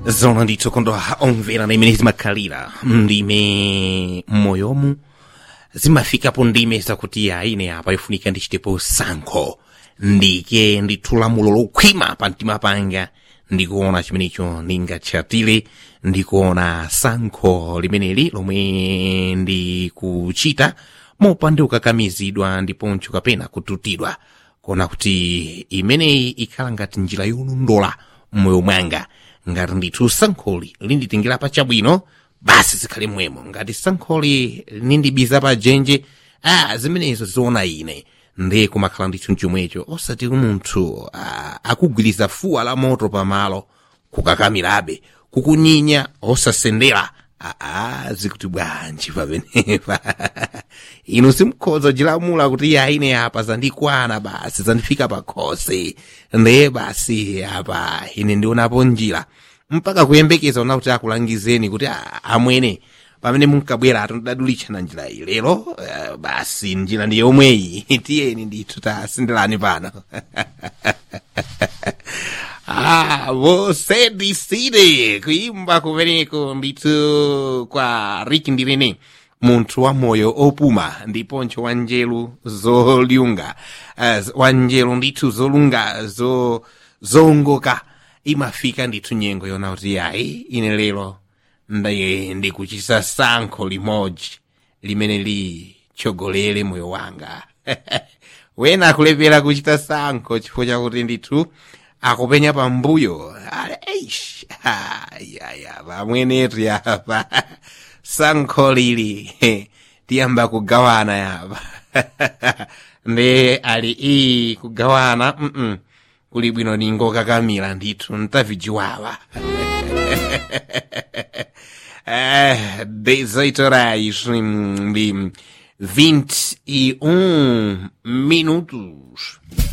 zona ndithu kondwa omvera na imene zimakhalira ndime m'moyomu zimafikapo ndime zakuti aine apa ifunika ndichitepo sankho ndike ndithu lamulo lokhwima pa mtima panga ndikuona chimenecho ndingatchatire ndikuona sankho limeneli lomwe ndikuchita mopanda kukakamizidwa ndiponso kapena kututidwa kuona kuti imeneyi ikhala ngati njira yolondola mmoyo mwanga ngati ndithu sankholi linditengera pa chabwino basi zikhale mwemo ngati sankholi lindibiza pa dzenje ah zimenezo ziona ine ndiye kumakhala ndithu mchomwecho osati munthu ah, akugwiriza fuwa la moto pamalo kukakamirabe kukunyinya osasendera aa zikuti bwanji pamenepa inu simukhoza jilamula kuti yaine apa zandikwana basi zandifika pakhosi ndiye basi apa ine ndionapo njira mpaka kuyembekeza ona kuti akulangizeni kuti "Ah, amwene pamene munkabwera tondadulitchana njira iyi lero eh, basi njira ndi yomweyi tiyeni ndithu tasindirani pano Ah, você decide kuimba kumeneko ndithu kwa Rick Ndirene munthu wa moyo opuma ndiponso wa njelu zolunga uh, wa njelu ndithu zolunga zo zongoka imafika ndithu nyengo yona kuti ayi ine lero ndi ndikuchisa sankho limodzi limene lichogolere moyo wanga wena akulepera kuchita sankho chifukwa chakuti ndithu akupenya pambuyo eish ayaya pamwenetu yapa sankho lili tiyamba kugawana yapa ndi ali iyi kugawana mm kuli bwino ningokakamira ndithu ntavijiwawa eh, 18 horas hum, de 21 minutos.